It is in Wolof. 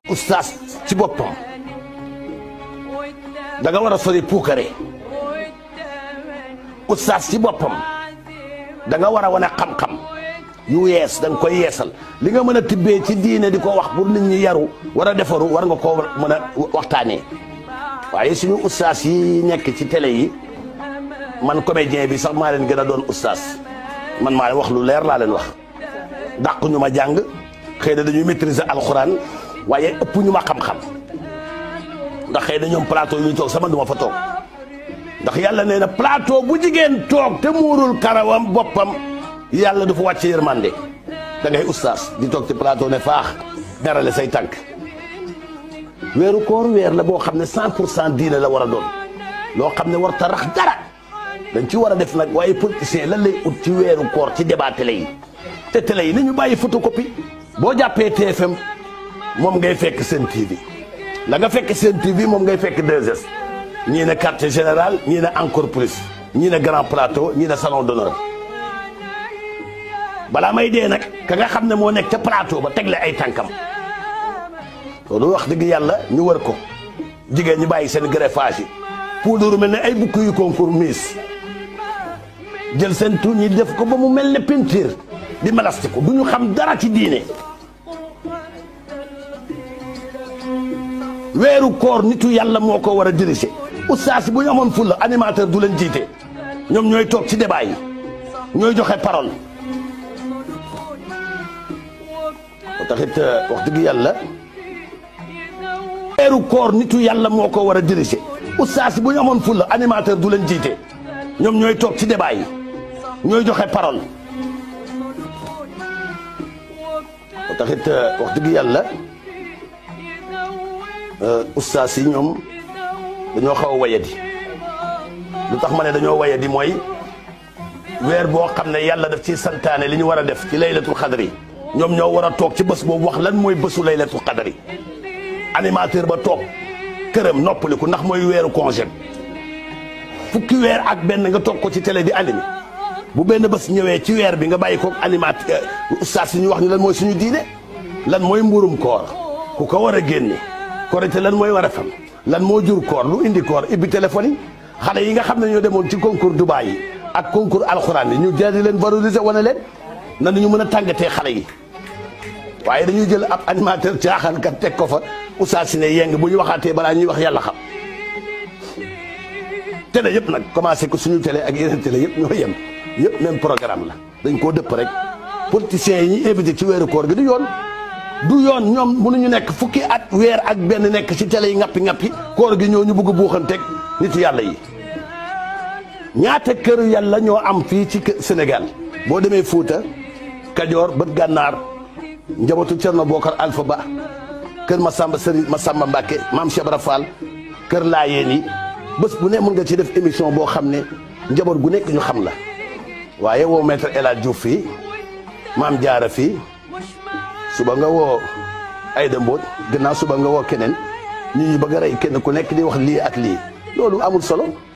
oustaz ci boppam da nga war a sori puukare oustaz ci boppam da nga war a wane xam-xam yu yees da nga koy yeesal li nga mën a tibbee ci diine di ko wax pour nit ñi yaru war a defaru war nga koo mën a waxtaanee waaye suñu oustaz yi nekk ci télé yi man comédien bi sax maa leen gën a doon oustaz man maa leen wax lu leer laa leen wax dàq ñu ma jàng xëy na dañuy maîtriser alxuraan waaye ëpp ñu ma xam-xam ndax xëy na ñoom plateau yi ñu toog sama duma fa toog ndax yàlla nee na plateau bu jigéen toog te muurul karawam boppam yàlla du fa wàcce yërmande da ngay oustaz di toog ci plateau ne faax darale say tànk weeru koor weer la boo xam ne cent pour cent diine la war a doon loo xam ne war ta rax dara dañ ci war a def nag waaye politicien lan lay ut ci weeru koor ci débat télé yi te télé yi ni ñu bàyyi photocopie boo jàppee TFM moom ngay fekk seen TV la nga fekk seen TV moom ngay fekk 2S ñii ne quartier général ñii ne encore plus ñii ne grand plateau ñii ne salon d'honneur balaa may dee nag ka nga xam ne moo nekk ca plateau ba tegle ay tànkam loolu wax dëgg yàlla ñu wër ko jigéen ñi bàyyi seen greffage yi poudre mel ne ay bukk yu concours miss jël seen tuñ ñi def ko ba mu mel ne peinture di malastiku du ñu xam dara ci diine weeru koor nitu yàlla moo ko war a diriger oustaz bu ñu amoon fulla animateur du leen jiite ñoom ñooy toog ci débat yi ñooy joxe parole moo taxit wax dëgg yàlla weeru koor nitu yàlla moo ko war a diriger oustaz bu ñu amoon fulla animateur du leen jiite ñoom ñooy toog ci débat yi ñooy joxe parole moo taxit wax dëgg yàlla oustaz yi ñoom dañoo xaw a wayadi lu tax ma ne dañoo wayadi mooy weer boo xam ne yàlla daf ci santaane li ñu war a def ci laylatul xadri ñoom ñoo war a toog ci bés boobu wax lan mooy bésu laylatul xadri animateur ba toog këram noppaliku ndax mooy weeru congé fukki weer ak benn nga toog ko ci télé di animé bu benn bés ñëwee ci weer bi nga bàyyi ko animateur oustaz yi ñu wax ñu lan mooy suñu diine lan mooy mburum koor ku ko war a génne korite lan mooy war a fam lan moo jur koor lu indi koor ibbi téléphone yi xale yi nga xam ne ñoo demoon ci concours Dubaï yi ak concours alxuraan yi ñu jël di leen valoriser wane leen nan ñu mën a tàngatee xale yi waaye dañuy jël ab animateur caaxaankat teg ko fa oustaz si ne yeng bu ñu waxaatee balaa ñuy wax yàlla xam télé yëpp nag commencé ko suñu télé ak yeneen télé yëpp ñoo yem yëpp même programme la dañ koo dëpp rek politiciens yi ñuy invité ci weeru koor gi du yoon du yoon ñoom mënuñu nekk fukki at weer ak benn nekk ci télé yi ngappi ngappi koor gi ñoo ñu bëgg buuxanteeg nit yàlla yi ñaata kër yàlla ñoo am fii ci Sénégal boo demee Fuuta Kajoor bët gànnaar njabootu Cerno Bokar Alpha Ba kër Masamba Sëriñ Masamba Mbàkke maam Cheikh Ibra Fall kër Laayeen yi bés bu ne mën nga ci def émission boo xam ne njaboot gu nekk ñu xam la waaye woo maître El Hadj Diouf fii maam Jaara fii suba nga woo Ayda Mbodj gannaaw suba nga woo keneen ñu ñu bëgg a rey kenn ku nekk di wax lii ak lii loolu amul solo